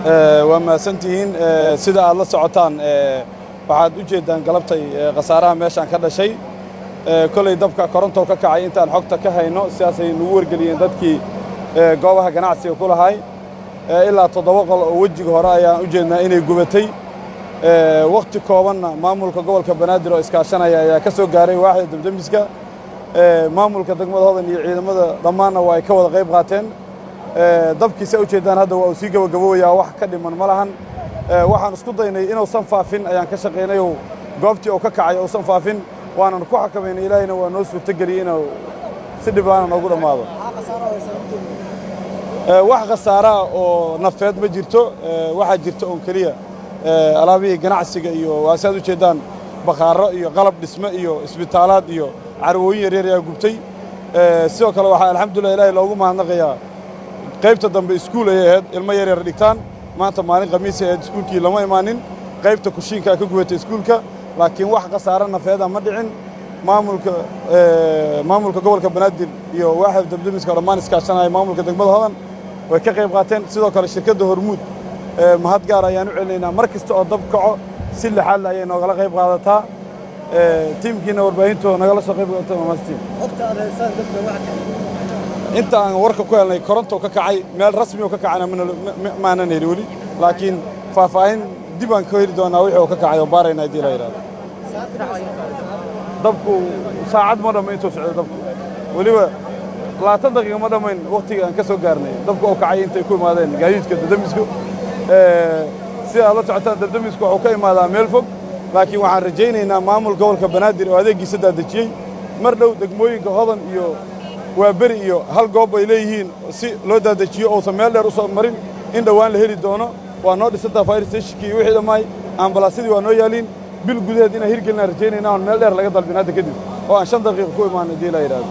waa mahadsantihiin sida aad la socotaan waxaad u jeeddaan galabtay khasaaraha meeshaan ka dhashay kolay dabka korontow ka kacay intaan xogta ka hayno sidaasay nagu wargeliyeen dadkii goobaha ganacsiga ku lahay ilaa toddoba qol oo wejiga hore ayaan u jeednaa inay gubatay wakhti koobanna maamulka gobolka banaadir oo iskaashanaya ayaa ka soo gaaray waaxda debdemiska maamulka degmada hodan iyo ciidamada dhammaanna waa ay ka wada qayb qaateen dabkiisa u jeeddaan hadda waa uu sii gabagabowayaa wax ka dhiman ma lahan waxaan isku daynay inuusan faafin ayaan ka shaqaynayoo goobtii oo ka kacay uusan faafin waanan ku xakamaynay ilaahayna waa noo suurtogeliyey inuu si dhiblaana noogu dhammaado wax khasaaraa oo nafeed ma jirto waxaa jirta oon keliya alaabihii ganacsiga iyo waa si aad u jeeddaan bakhaarro iyo qalab dhisme iyo isbitaalaad iyo carwooyin yaryar ayaa gubtay sidoo kale waxaa alxamdulilah ilaahay loogu mahadnaqayaa qaybta dambe iskuul ayay ahayd ilmo yaryar dhigtaan maanta maalin khamiisay ahayd iskuulkii lama imaanin qaybta kushiinkaa ka gubatay iskuulka laakiin wax khasaare nafeeda ma dhicin maamulka maamulka gobolka banaadir iyo waaxda dabdemiska oo dhammaan iskaashanaya maamulka degmada hodan way ka qayb qaateen sidoo kale shirkadda hormuud mahad gaar ayaan u celinaynaa mar kasta oo dab kaco si lixaadle ayay noogala qayb qaadataa tiimkiina warbaahinto nagala soo qayb qaata mamastiin inta aan warka ku helnay koronto ka kacay meel rasmi oo ka kacana maanan heli weli laakiin faahfaahin dib aan ka heli doonaa wixii oo ka kacay oo baarayna haddii la yidhahdo dabku saacad ma dhamma intuu socdo dabku weliba labaatan daqiiqa ma dhammayn wakhtiga aan ka soo gaarnay dabku oo kacay intay ku imaadeen gaadiidka dadamisku sida aad la socotaan dadamisku wuxuu ka imaadaa meel fog laakiin waxaan rajaynaynaa maamul gobolka banaadir oo adeeggiisa daadejiyey mar dhow degmooyinka hodan iyo waa beri iyo hal goob ay leeyihiin si loo daadajiyo uusan meel dheer u soo marin in dhowaan la heli doono waa noo dhisantaa fire stationkii iyo wixii dhammaay ambalaasyadii waa noo yaaliin bil gudaheed inaan hirgelinaan rajaynayna oon meel dheer laga dalbin hadda kadib oo aan shan daqiiqa ku imaan haddii la yidhahdo